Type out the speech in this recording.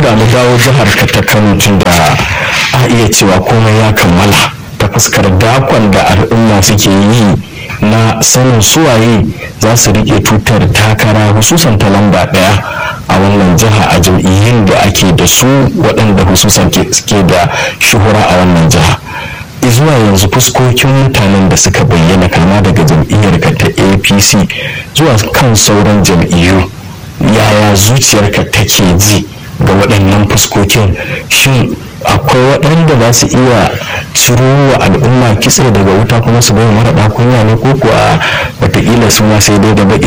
da mu dawo jihar ka ta kano tun da a iya cewa komai ya kammala ta fuskar dakon da al'umma suke yi na sanin suwaye za su rike tutar takara hususan ta lamba daya a wannan jiha a jam'iyyun da ake da su waɗanda hususan ke da shuhura a wannan jiha zuwa yanzu fuskokin mutanen da suka bayyana kama daga jam'iyyar ka ta apc zuwa kan sauran jam'iyyu yaya zuciyarka take ji ga waɗannan fuskokin shin akwai waɗanda za su iya ciro wa al'umma kitse daga wuta kuma su bai mara kunya ne ko kuwa wataƙila su ma sai dai da baƙi